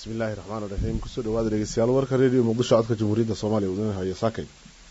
bismillahi raxmaan raxiim kusoo dhawaada dhegeystayaal warka redio muqdisho codka jamhuuriyadda soomaaliya wadanahayo saakay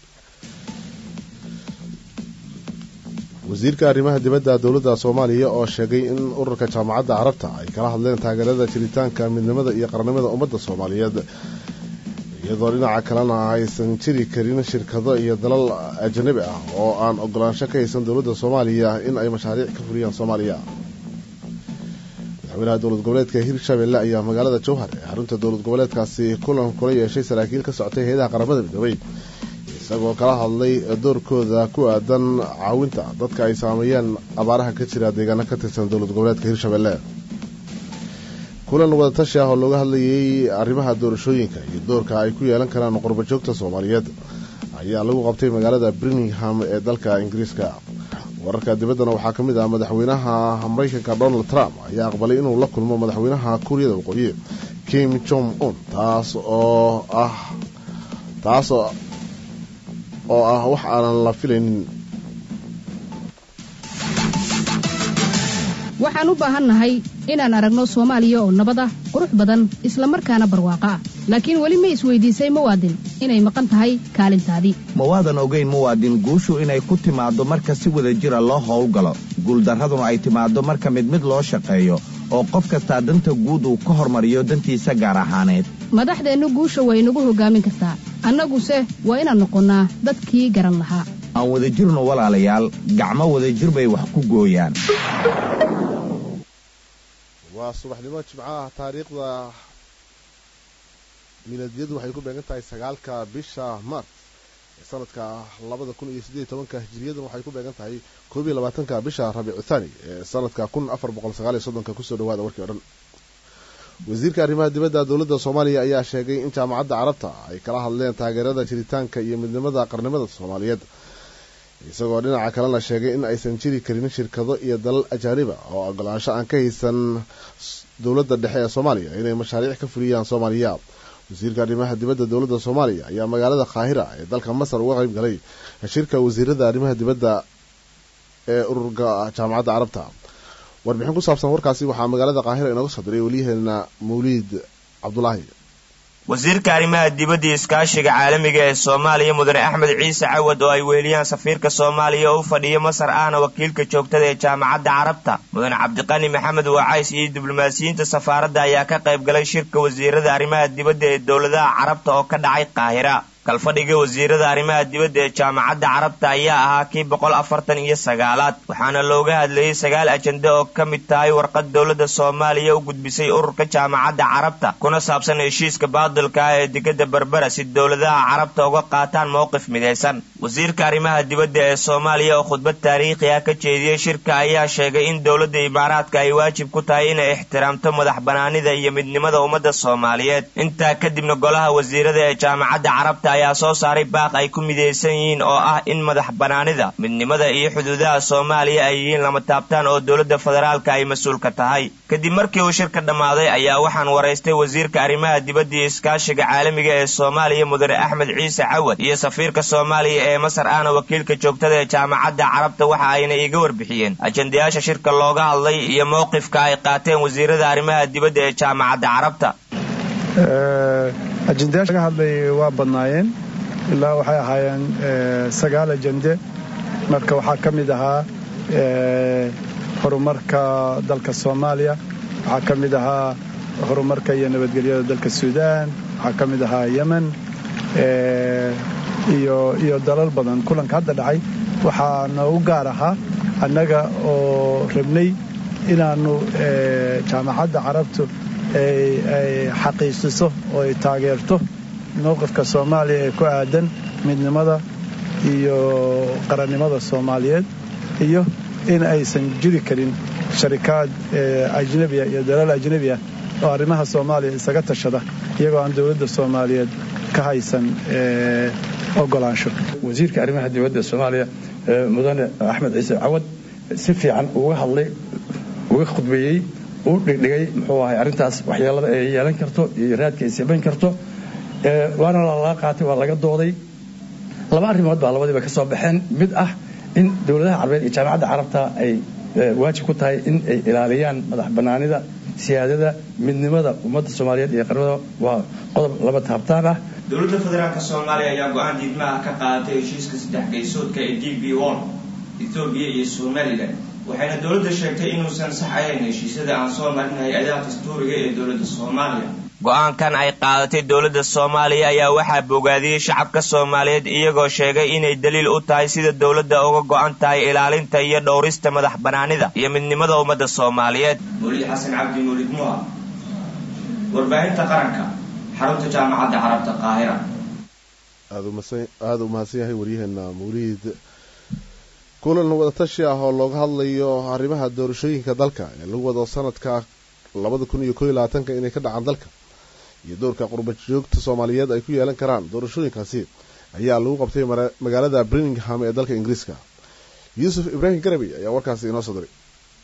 wasiirka arrimaha dibadda dowladda soomaaliya oo sheegay in ururka jaamacadda carabta ay kala hadleen taageerada jiritaanka midnimada iyo qarnimada ummadda soomaaliyeed iyadoo dhinaca kalena aysan jiri karin shirkado iyo dalal ajanabi ah oo aan ogolaansho ka haysan dowladda soomaaliya in ay mashaariic ka fuliyaan soomaaliya madaxweynaha dowlad goboleedka hirshabelle ayaa magaalada jowhar ee xarunta dowlad goboleedkaasi kulan kula yeeshay saraakiil ka socotay hay-adaha qaramada midoobay isagoo kala hadlay doorkooda ku aadan caawinta dadka ay saameeyeen abaaraha ka jira deegaano ka tirsan dowlad goboleedka hirshabelle kulan wadatashi ah oo looga hadlayay arrimaha doorashooyinka iyo doorka ay ku yeelan karaan qurbajoogta soomaaliyeed ayaa lagu qabtay magaalada birmingham ee dalka ingiriiska wararka dibaddana waxaa ka mid ah madaxweynaha maraykanka donald trump ayaa aqbalay inuu la kulmo madaxweynaha kuuriyada waqooyi kim jong un taas oo ah taas oo ah wax aanan la filaynin waxaan u baahannahay inaan aragno soomaaliya oo nabad ah qurux badan isla markaana barwaaqo ah laakiin weli ma isweydiisay muwaadin inay maqan tahay kaalintaadii mawaadan ogayn muwaadin guushu inay ku timaaddo marka si wada jira loo howlgalo guuldarraduna ay timaaddo marka mid mid loo shaqeeyo oo qof kastaa danta guud uu ka hormariyo dantiisa gaar ahaaneed madaxdeennu guusha way nagu hoggaamin kartaa annaguse waa inaan noqonnaa dadkii garan lahaa aan wadajirno walaalayaal gacmo wadajir bay wax ku gooyaan waa subaxnimo jimcaha taariikhda milaadiyadu waxay ku beegan tahay sagaalka bisha maart ee sanadka labada kun iyo siddeed tobanka hijiriyadan waxay ku beegan tahay koob iyo labaatanka bisha rabiicu thani ee sanadka kun afar boqol sagaal iyo soddonka kusoo dhawaada warkii o dhan wasiirka arrimaha dibadda dowladda soomaaliya ayaa sheegay in jaamacadda carabta ay kala hadleen taageerada jiritaanka iyo midnimada qarnimada soomaaliyeed isagoo dhinaca kalena sheegay in aysan jiri karin shirkado iyo dalal ajaaniba oo ogolaansho aan ka haysan dowladda dhexe ee soomaaliya inay mashaariic ka fuliyaan soomaaliya wasiirka arrimaha dibadda dowladda soomaaliya ayaa magaalada kaahira ee dalka masar uga qayb galay shirka wasiirada arrimaha dibadda ee ururka jaamacadda carabta warbixin ku saabsan warkaasi waxaa magaalada kaahira inooga soo diray weliyaheena mawliid cabdulaahi wasiirka arrimaha dibadda iskaashiga caalamiga ee soomaaliya mudane axmed ciise cawad oo ay weheliyaan safiirka soomaaliya oo u fadhiya masar ahna wakiilka joogtada ee jaamacadda carabta mudane cabdiqani maxamed waacays iyo diblomaasiyiinta safaaradda ayaa ka qayb galay shirka wasiirada arrimaha dibadda ee dowladaha carabta oo ka dhacay qaahira kalfadhiga wasiirada arrimaha dibadda ee jaamacadda carabta ayaa ahaa kii boqol afartan iyo sagaalaad waxaana looga hadlayay sagaal ajende oo ka mid tahay warqad dowladda soomaaliya u gudbisay ururka jaamacadda carabta kuna saabsan heshiiska baadilka ah ee digada berbera si dowladaha carabta uga qaataan mowqif midaysan wasiirka arrimaha dibadda ee soomaaliya oo khudbad taariikhi ah ka jeediyey shirka ayaa sheegay in dowladda imaaraadka ay waajib ku tahay inay ixtiraamto madax banaanida iyo midnimada ummadda soomaaliyeed intaa kadibna golaha wasiirada ee jaamacadda carabta ayaa soo saaray baaq ay ku midaysan yihiin oo ah in madax banaanida midnimada iyo xuduudaha soomaaliya ay yihiin lama taabtaan oo dowladda federaalka ay mas-uulka tahay kadib markii uu shirka dhammaaday ayaa waxaan waraystay wasiirka arrimaha dibadda iyo iskaashiga caalamiga ee soomaaliya mudane axmed ciise cawad iyo safiirka soomaaliya ee masar ahna wakiilka joogtada ee jaamacadda carabta waxa ayna iiga warbixiyeen ajendayaasha shirka looga hadlay iyo mowqifka ay qaateen wasiirada arrimaha dibadda ee jaamacadda carabta ajendayaasha laga hadlayay waa badnaayeen ilaa waxay ahaayeen sagaal ajende marka waxaa ka mid ahaa horumarka dalka soomaaliya waxaa ka mid ahaa horumarka iyo nabadgelyada dalka suudaan waxaa ka mid ahaa yemen iyo dalal badan kulanka hadda dhacay waxaa noogu gaar ahaa annaga oo rabnay inaannu jaamacadda carabtu ay xaqiijiso oo ay taageerto mowqifka soomaaliya ee ku aadan midnimada iyo qarannimada soomaaliyeed iyo in aysan jiri karin sharikaad ajnebiya iyo dalal ajnebiya oo arrimaha soomaaliya isaga tashada iyagoo aan dowladda soomaaliyeed ka haysan ogolaansho wasiirka arrimaha dibadda soomaaliya mudane axmed ciise cawad si fiican uga hadlay uga khudbeeyey u dhigdhigay muxuu ahay arrintaas waxyeelada ay yeelan karto iyo raadka ay samayn karto waana lala qaatay waa laga dooday laba arrimood baa labadiiba ka soo baxeen mid ah in dowladaha carbeed iyo jaamacadda carabta ay waajib ku tahay in ay ilaaliyaan madax bannaanida siyaadada midnimada ummadda soomaaliyeed iyo qarnada waa qodob laba taabtaan ah dowladda federaalk soomaaliya ayaa go-aan diidmaha ka qaadatay heshiiska saddex gaysoodka ee d b on ethoobiya iyo somalilan waxayna dowladda sheegtay inuusan sax ahayn heshiisyada aan soo marin hay-adaha dastuuriga ee dowladda soomaaliya go-aankan ay qaadatay dowladda soomaaliya ayaa waxaa bogaadiyey shacabka soomaaliyeed iyagoo sheegay inay daliil u tahay sida dowladda uga go-an tahay ilaalinta iyo dhowrista madax banaanida iyo midnimada ummadda soomaaliyeed mawlid xasan cabdi mawlid muha warbaahinta qaranka xarunta jaamacadda carabta qaahira aada u mahadsan yahay waryaheena mawliid kulan wadatashi ah oo looga hadlayo arrimaha doorashooyinka dalka ee lagu wado sanadka labada kun iyo koo iyo labaatanka inay ka dhacaan dalka iyo doorka qurbajoogta soomaaliyeed ay ku yeelan karaan doorashooyinkaasi ayaa lagu qabtay magaalada birmingham ee dalka ingiriiska yuusuf ibraahim garabi ayaa warkaasi inoo soo diray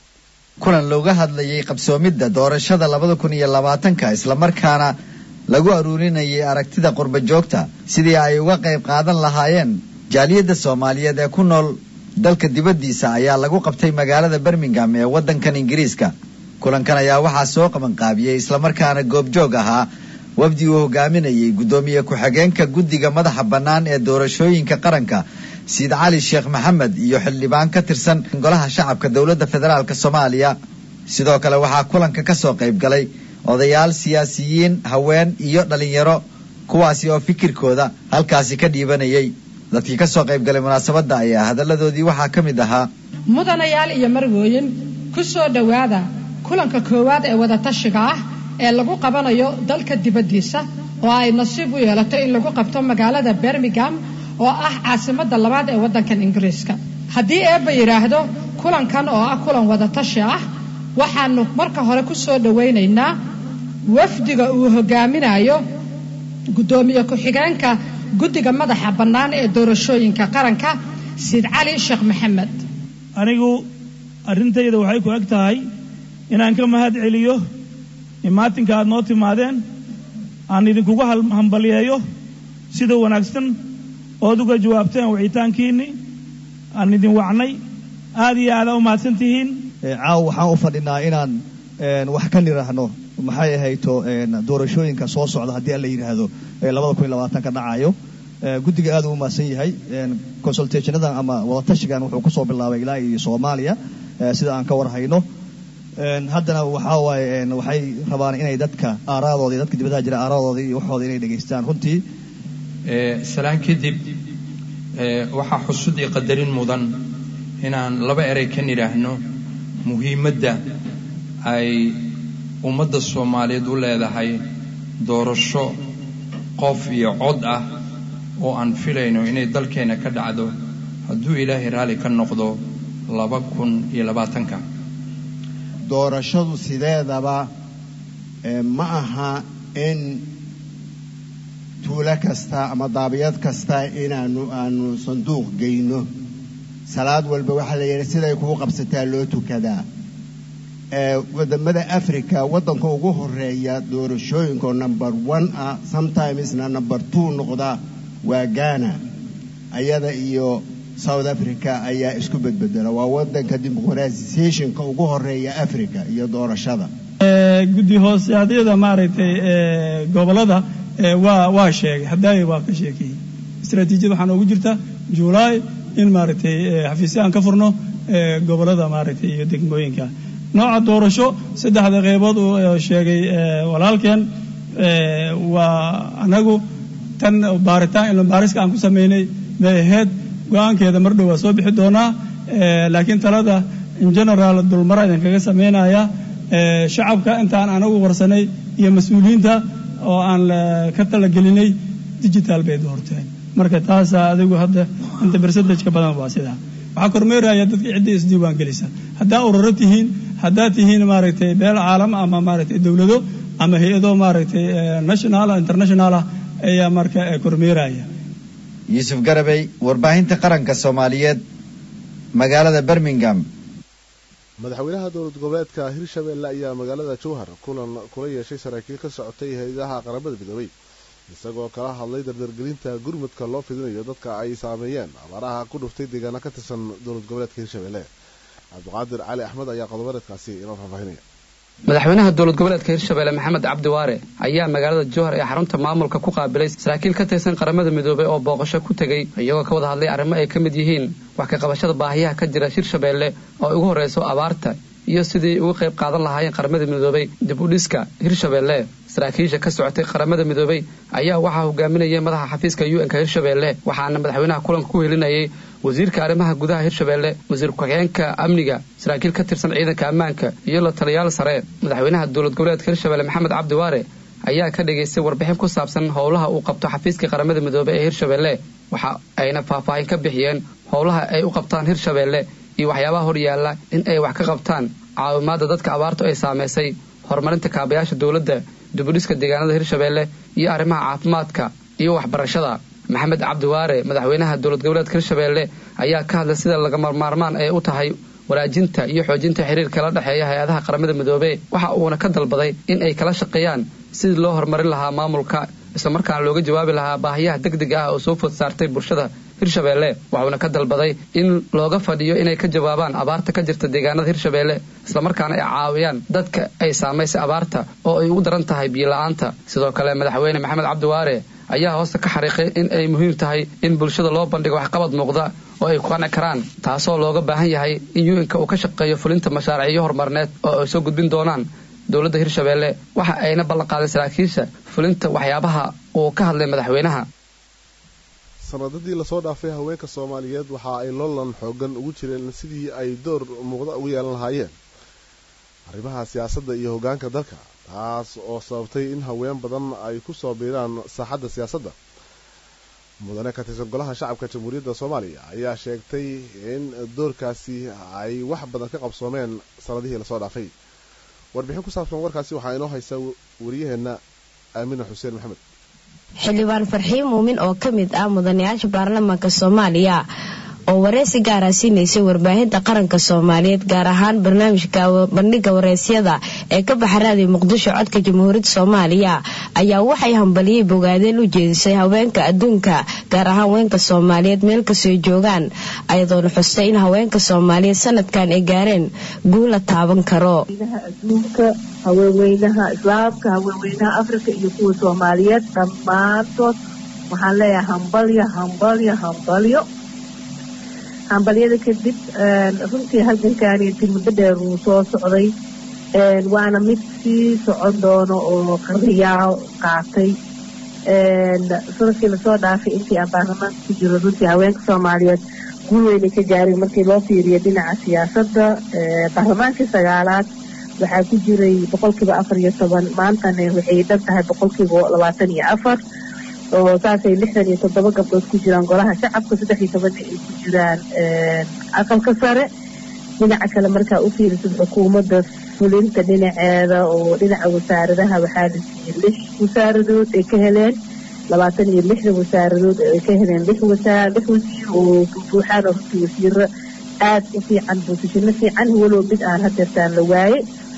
kulan looga hadlayay qabsoomidda doorashada labada kun iyo labaatanka islamarkaana lagu aruurinayay aragtida qurbajoogta sidii ay uga qayb qaadan lahaayeen jaaliyadda soomaaliyeed ee ku nool dalka dibaddiisa ayaa lagu qabtay magaalada birmingham ee waddankan ingiriiska kulankan ayaa waxaa soo qabanqaabiyey islamarkaana goobjoog ahaa wafdi uu hogaaminayay guddoomiye ku-xigeenka guddiga madaxa bannaan ee doorashooyinka qaranka siid cali sheekh maxamed iyo xildhibaan ka tirsan golaha shacabka dowladda federaalk soomaaliya sidoo kale waxaa kulanka ka soo qayb galay odayaal siyaasiyiin haween iyo dhallinyaro kuwaasi oo fikirkooda halkaasi ka dhiibanayay dadkii ka soo qayb galay munaasabadda ayaa hadalladoodii waxaa ka mid ahaa mudanayaal iyo marwooyin ku soo dhowaada kulanka koowaad ee wadatashiga ah ee lagu qabanayo dalka dibaddiisa oo ay nasiib u yeelato in lagu qabto magaalada birmingham oo ah caasimadda labaad ee waddankan ingiriiska haddii eebba yidhaahdo kulankan oo ah kulan wadatashi ah waxaanu marka hore ku soo dhowaynaynaa wafdiga uu hogaaminayo guddoomiye ku-xigeenka guddiga madaxa bannaan ee doorashooyinka qaranka siid cali sheekh maxamed anigu arrintayda waxay ku eg tahay inaan ka mahad celiyo imaatinka aad noo timaadeen aan idinkugu hambalyeeyo sida wanaagsan ood uga jawaabteen wicitaankiinni aan idin wacnay aad iyo aada u mahadsan tihiin caaw waxaan u fadhinaa inaan wax ka nidhaahno maxay ahayto doorashooyinka soo socda haddii alla yidhaahdo labada kun iyo labaatanka dhacayo guddiga aad u mahadsan yahay consultationadan ama wadatashigan wuxuu kusoo bilaabay ilaa iyo soomaaliya sida aan ka warhayno haddana waxaa waaye waxay rabaan inay dadka aaraadooda dadka dibadaha jira aaraadooda iyo waxooda inay dhegaystaan runtii salaan kadib waxaa xusud iyo qadarin mudan inaan laba erey ka nidhaahno muhiimadda ay ummadda soomaaliyeed u leedahay doorasho qof iyo cod ah oo aan filayno inay dalkeenna ka dhacdo hadduu ilaahay raalli ka noqdo laba kun iyo labaatanka doorashadu sideedaba ma aha in tuulo kasta ama daabiyad kasta inaanu aanu sanduuq geyno salaad walba waxaa la yidhi siday kugu qabsataa loo tukadaa wadamada africa waddanka ugu horeeya doorashooyinkaoo number one ah sometimesna number two noqda waa ghana ayada iyo south africa ayaa isku bedbedela waa wadanka dimuqratisationka ugu horeeya africa iyo doorashada guddi hoosaadyada maaragtay gobolada waa waa sheegay hadaayo waa ka sheekeeyey istraatiijiyad waxaa noogu jirta juulaay in maaragtay xafiisya aan ka furno gobolada maaragtay iyo degmooyinka nooca doorasho saddexda qeybood uu sheegay walaalkeen waa anagu tan baaritaan ilma baariska aan ku sameynay may ahayd go-aankeeda mar dhow waa soo bixi doonaa laakiin talada in general dulmara idinkaga sameynaya shacabka intaan anagu warsanay iyo mas-uuliyiinta oo aan ka talagelinay digital bay doorteen marka taasaa adigu hadda inta bersadajka badan waa sidaa waxaa kormeeraya dadka ciddii isdiiwaan gelisa haddaa ururo tihiin haddaad tihiin maaragtay beel caalam ama maaragtay dowlado ama hay-ado maaragtay national international ah ayaa marka kormeeraya yuusuf garabey warbaahinta qaranka soomaaliyeed magaalada birmingham madaxweynaha dowlad goboleedka hirshabelle ayaa magaalada jowhar kulan kula yeeshay saraakiil ka socotay hay-adaha qaramada midoobay isagoo kala hadlay dardargelinta gurmudka loo fidinayo dadka ay saameeyeen abaaraha ku dhuftay deegaano ka tirsan dowlad goboleedka hirshabelle cabdiqaadir cali axmed ayaa qodobareedkaasi inoo faahfaahinaya madaxweynaha dowlad goboleedka hirshabelle maxamed cabdi waare ayaa magaalada jowhar ee xarunta maamulka ku qaabilay saraakiil ka tirsan qaramada midoobay oo booqasho ku tegey iyagoo ka wada hadlay arrimo ay ka mid yihiin wax ka qabashada baahiyaha ka jira hirshabelle oo ay ugu horreyso abaarta iyo sidii uga qayb qaadan lahaayeen qaramada midoobay dib u dhiska hirshabelle saraakiisha ka socotay qaramada midoobay ayaa waxaa hogaaminayay madaxa xafiiska u nka hirshabelle waxaana madaxweynaha kulanka ku helinayay wasiirka arrimaha gudaha hirshabelle wasiir ku-xigeenka amniga saraakiil ka tirsan ciidanka ammaanka iyo la taliyaal sare madaxweynaha dowlad goboleedka hirshabelle maxamed cabdi waare ayaa ka dhagaystay warbixin ku saabsan howlaha uu qabto xafiiska qaramada midoobey ee hirshabelle waxa ayna faahfaahin ka bixiyeen howlaha ay u qabtaan hirshabelle iyo waxyaabaha horyaalla in ay wax ka qabtaan caawimaadda dadka abaartu ay saamaysay horumarinta kaabayaasha dowladda dibudhiska deegaanada hirshabelle iyo arrimaha caafimaadka iyo waxbarashada maxamed cabdiwaare madaxweynaha dowlad goboleedka hirshabelle ayaa ka hadlay sida lagama maarmaan ay u tahay wanaajinta iyo xoojinta xiriirka la dhexeeya hay-adaha qaramada midoobe waxa uuna ka dalbaday in ay kala shaqeeyaan sidii loo horumarin lahaa maamulka islamarkaana looga jawaabi lahaa baahiyaha degdega ah oo soo food saartay bulshada hirshabelle waxuuna ka dalbaday in looga fadhiyo inay ka jawaabaan abaarta ka jirta deegaanada hirshabelle islamarkaana ay caawiyaan dadka ay saamaysay abaarta oo ay ugu daran tahay biyo-la-aanta sidoo kale madaxweyne maxamed cabdiwaare ayaa hoosta ka xariiqay in ay muhiim tahay in bulshada loo bandhigo waxqabad muuqda oo ay ku qanci karaan taasoo looga baahan yahay in yuinka uu ka shaqeeyo fulinta mashaariicyo horumarineed oo ay soo gudbin doonaan dowladda hirshabelle waxa ayna ballanqaaday saraakiisha fulinta waxyaabaha uu ka hadlay madaxweynaha sanadadii lasoo dhaafay haweenka soomaaliyeed waxa ay loolan xoogan ugu jireen sidii ay door muuqda ugu yeelan lahaayeen arrimaha siyaasadda iyo hoggaanka dalka taas oo sababtay in haween badan ay ku soo biiraan saaxadda siyaasadda mudane ka tirsan golaha shacabka jamhuuriyadda soomaaliya ayaa sheegtay in doorkaasi ay wax badan ka qabsoomeen sanadihii lasoo dhaafay warbixin ku saabsan warkaasi waxaa inoo haysa wariyaheenna aamina xuseen maxamed xildhibaan farxiin muumin oo ka mid ah mudanayaasha baarlamaanka soomaaliya oo wareysi gaara siinaysay warbaahinta qaranka soomaaliyeed gaar ahaan barnaamijka bandhiga wareysyada ee ka baxa raadiyo muqdisho codka jamhuuriyadda soomaaliya ayaa waxay hambaliyey bogaadeen u jeedisay haweenka adduunka gaar ahaan haweenka soomaaliyeed meel kastoo joogaan ayadoona xustay in haweenka soomaaliyeed sanadkan ay gaareen guula taaban karo adduunka haweenweynaha islaamka haweenweynaha afrika iyo kuwa soomaaliyeed dhammaantood waxaan leeyahay hambalyo hambalyo hambalyo hambalyada kadib runtii halgankaani tilmado dheer uu soo socday waana mid sii socon doono oo qarriyaa qaatay sanadkii lasoo dhaafay intii aan baarlamaanka ku jiro runtii haweenka soomaaliyeed guul weynay ka gaareen markii loo fiiriyo dhinaca siyaasadda baarlamaankii sagaalaad waxaa ku jiray boqolkiiba afar iyo toban maantana waxay dhan tahay boqolkiiba labaatan iyo afar oo saasay lixdan iyo toddoba gabdhood ku jiraan golaha shacabka saddex iyo tobanna ay ku jiraan aqalka sare dhinaca kale markaa u fiirisid xukuumadda fulinta dhinaceeda oo dhinaca wasaaradaha waxaa la siiyey lix wasaaradood ay ka heleen labaatan iyo lixda wasaaradood ay ka heleen lix wasaar lix wasiir oo buuxaan oo runtii wasiiro aad u fiican boosashino fiican walow mid aan hadeertaan la waaye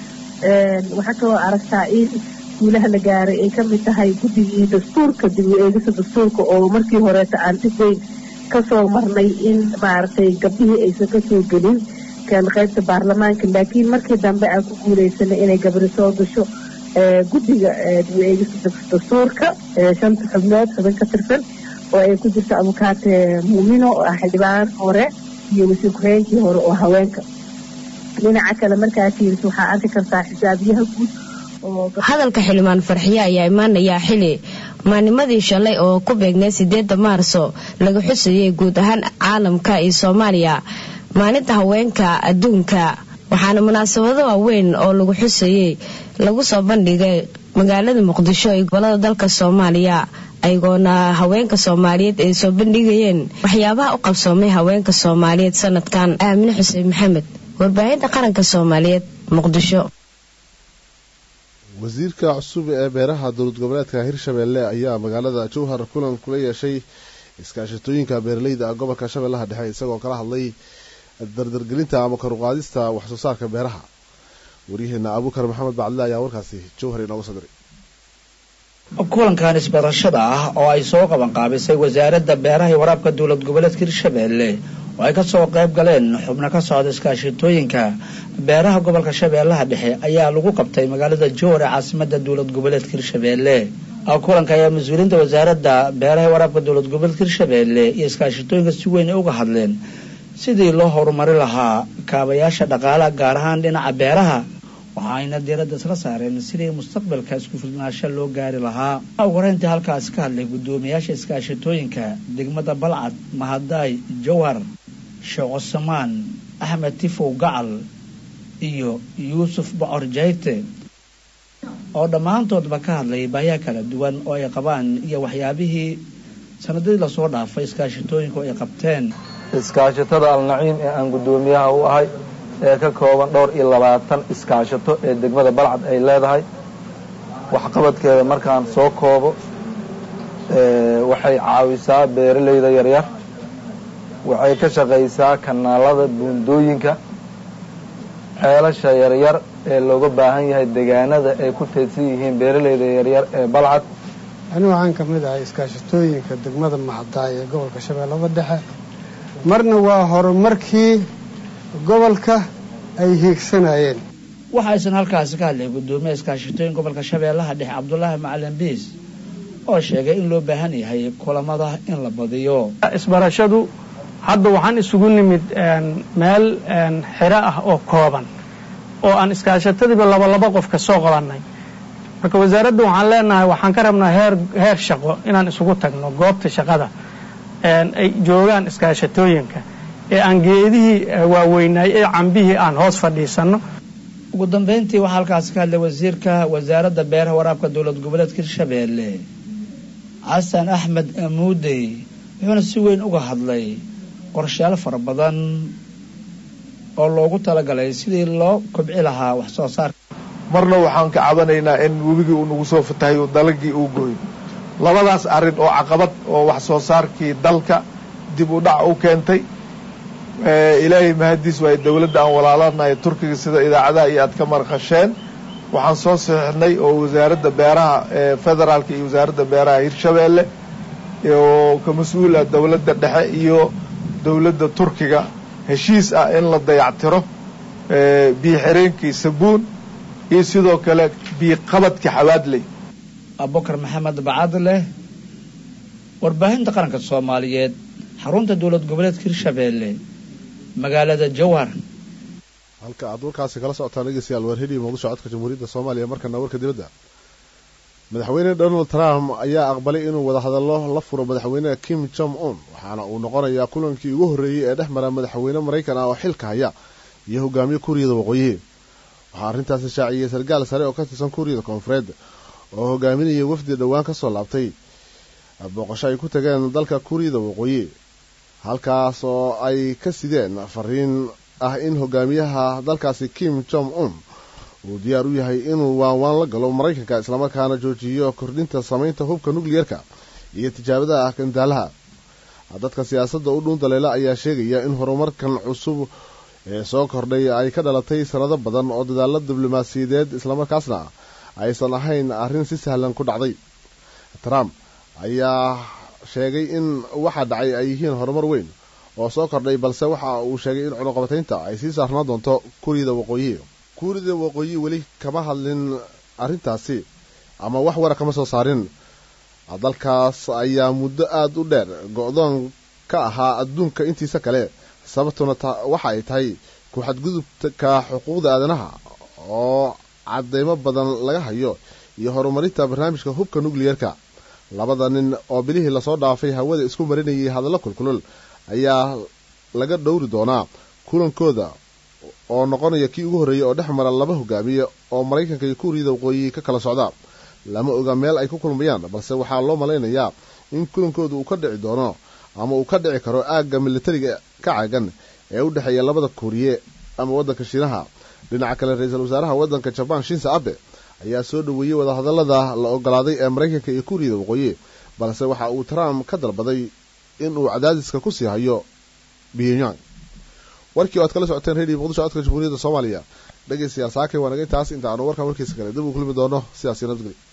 waxaa kaloo aragtaa in guulaha la gaaray ay ka mid tahay guddigii dastuurka dib u eegista dastuurka oo markii horeeta aan si weyn kasoo marnay in maaragtay gabdhihii aysan kasoo gelin kan qaybta baarlamaanka laakiin markii dambe aan ku guuleysanay inay gabri soo gasho guddiga dib u eegista dastuurka shanta xubnood xubin ka tirsan oo ay ku jirto abukaate muumino oo ah xildhibaan hore iyo wasiir ku-xigeenkii hore oo haweenka dhinaca kale markaa fiiris waxaa arki kartaa xisaabiyaha guud hadalka xildhibaan farxiye ayaa imaanayaa xili maalnimadii shalay oo ku beegnay sideeda maarso laga xusayay guud ahaan caalamka iyo soomaaliya maalinta haweenka adduunka waxaana munaasabado waaweyn oo lagu xusayey lagu soo bandhigay magaalada muqdisho iyo gobolada dalka soomaaliya ayagoona haweenka soomaaliyeed ay soo bandhigayeen waxyaabaha u qabsoomay haweenka soomaaliyeed sanadkan aamine xuseen maxamed warbaahinta qaranka soomaaliyeed muqdisho wasiirka cusub ee beeraha dowlad goboleedka hirshabelle ayaa magaalada jowhar kulan kula yeeshay iskaashatooyinka beeraleyda gobolka shabeellaha dhexe isagoo kala hadlay dardargelinta ama karuqaadista waxsoo saarka beeraha waryaheena abuukar maxamed bacdile ayaa warkaasi jowhar inooga soo diray kulankan isbarashada ah oo ay soo qaban qaabisay wasaaradda beeraha iyo waraabka dowlad goboleedka hirshabelle oo ay ka soo qayb galeen xubno ka socda iskaashitooyinka beeraha gobolka shabeellaha dhexe ayaa lagu qabtay magaalada jowhar ee caasimada dowlad goboleedka hirshabeelle kulanka ayaa mas-uuliyiinta wasaaradda beeraha waraabka dowlad goboleedka hirshabeelle iyo iskaashitooyinka si weyn ay uga hadleen sidii loo horumari lahaa kaabayaasha dhaqaalaha gaar ahaan dhinaca beeraha waxaayna diiradda isla saareen sidii mustaqbalka isku filnaasho loo gaari lahaa ugu horeyntii halkaasi ka hadlay guddoomiyaasha iskaashitooyinka degmada balcad mahadaay jowhar sheekh cusamaan axmed tifow gacal iyo yuusuf bocor jayte oo dhammaantoodba ka hadlay baahiya kala duwan oo ay qabaan iyo waxyaabihii sanadadii lasoo dhaafay iskaashitooyinka oo ay qabteen iskaashatada alnaciim ee aan guddoomiyaha u ahay ee ka kooban dhowr iyo labaatan iskaashato ee degmada balcad ay leedahay waxqabadkeeda markaan soo koobo waxay caawisaa beeralayda yaryar waxay ka shaqaysaa kanaalada buundooyinka ceelasha yaryar ee looga baahan yahay deegaanada ay ku teedsan yihiin beeralayda yaryar ee balcad ani waxaan ka mid ahay iskaashatooyinka degmada mahadaay ee gobolka shabeellada dhexe marna waa horumarkii gobolka ay hiigsanayeen waxaysan halkaasi ka hadlay guddoomiyaha iskaashitooyin gobolka shabeellaha dhexe cabdulaahi macalin biis oo sheegay in loo baahan yahay kulamada in la badiyo isbarashadu hadda waxaan isugu nimid meel xiro ah oo kooban oo aan iskaashatadiiba laba laba qof ka soo qabannay marka wasaaradda waxaan leenahay waxaan ka rabnaa heer heer shaqo inaan isugu tagno goobta shaqada ay joogaan iskaashatooyinka ee aan geedihii waaweynaay ee cambihii aan hoos fadhiisanno ugu dambeyntii waxaa halkaasi ka hadlay wasiirka wasaaradda beeraha waraabka dowlad goboleedka hirshabeelle xasan axmed amuudey wuxuuna si weyn uga hadlay qorshayaal fara badan oo loogu talagalay sidii loo kobci lahaa wax soo saarka marna waxaan ka cabanaynaa in webigii uu nagu soo fatahay oo dalagii uu gooyo labadaas arrin oo caqabad oo wax soo saarkii dalka dib u dhac u keentay ilaahay mahadiis waaye dowladda aan walaalanahay turkiga sida idaacadaha iyo aad ka marqasheen waxaan soo saxixnay oo wasaaradda beeraha ee federaalka iyo wasaaradda beeraha hirshabeelle oo ka mas-uul ah dowladda dhexe iyo dowladda turkiga heshiis ah in la dayactiro biyo xireenkii sabuun iyo sidoo kale biyo qabadka xawaadley abubakar maxamed bacadleh warbaahinta qaranka soomaaliyeed xarunta dowlad goboleedka hirshabeelle magaalada jowhar halka aad warkaasi kala socotaan dhegeystayaal waar heliya muqdisho codka jamhuuriyadda soomaaliya markana warka dibadda madaxweyne donald trump ayaa aqbalay inuu wadahadallo la furo madaxweynaha kim jong un waxaana uu noqonayaa kulankii ugu horreeyey ee dhex mara madaxweyne maraykan ah oo xilka haya iyo hogaamiye kuuriyada waqooyi waxaa arrintaasi shaaciyey sarkaal sare oo ka tirsan kuuriyada koonfureed oo hogaaminaya wafdi dhowaan ka soo laabtay booqasho ay ku tageen dalka kuuriyada waqooyi halkaas oo ay ka sideen fariin ah in hogaamiyaha dalkaasi kim jong un uu diyaar u yahay inuu waanwaan la galo maraykanka islamarkaana joojiyo kordhinta samaynta hubka nukliyerka iyo tijaabadaha gandaalaha dadka siyaasadda u dhuun daleela ayaa sheegaya in horumarkan cusub ee soo kordhay ay ka dhalatay sanado badan oo dadaalo diblomaasiyadeed islamarkaasna aysan ahayn arrin si sahlan ku dhacday trump ayaa sheegay in waxa dhacay ay yihiin horumar weyn oo soo kordhay balse waxa uu sheegay in cunuqabataynta ay sii saarnaan doonto kuuriyada waqooyi kuuriyada waqooyi weli kama hadlin arrintaasi ama wax wara kama soo saarin dalkaas ayaa muddo aada u dheer go-doon ka ahaa adduunka intiisa kale sababtuna waxa ay tahay ku-xadgudubka xuquuqda aadanaha oo cadeymo badan laga hayo iyo horumarinta barnaamijka hubka nukliyerka labada nin oo bilihii lasoo dhaafay hawada isku marinayay hadallo kulkulul ayaa laga dhowri doonaa kulankooda oo noqonaya kii ugu horreeyey oo dhex mara laba hogaamiye oo maraykanka iyo kuuriyada waqooyi ka kala socda lama oga meel ay ku kulmayaan balse waxaa loo malaynayaa in kulankooda uu ka dhici doono ama uu ka dhici karo aagga militariga ka caagan ee u dhexeeya labada kuuriye ama waddanka shiinaha dhinaca kale ra-iisul wasaaraha waddanka jabaan shinsa abe ayaa soo dhoweeyey wadahadallada la ogolaaday ee maraykanka iyo kuuriyada waqooyi balse waxa uu trump ka dalbaday inuu cadaadiska ku sii hayo pyongyang warkii o ad kala socoteen radio muqdisho codka jamhuuriyadda soomaaliya dhegeystayaal saakay waa naga intaas inta aanu warkan warkiisa kale dib uu kulmi doono sidaas iyo nabadgelyo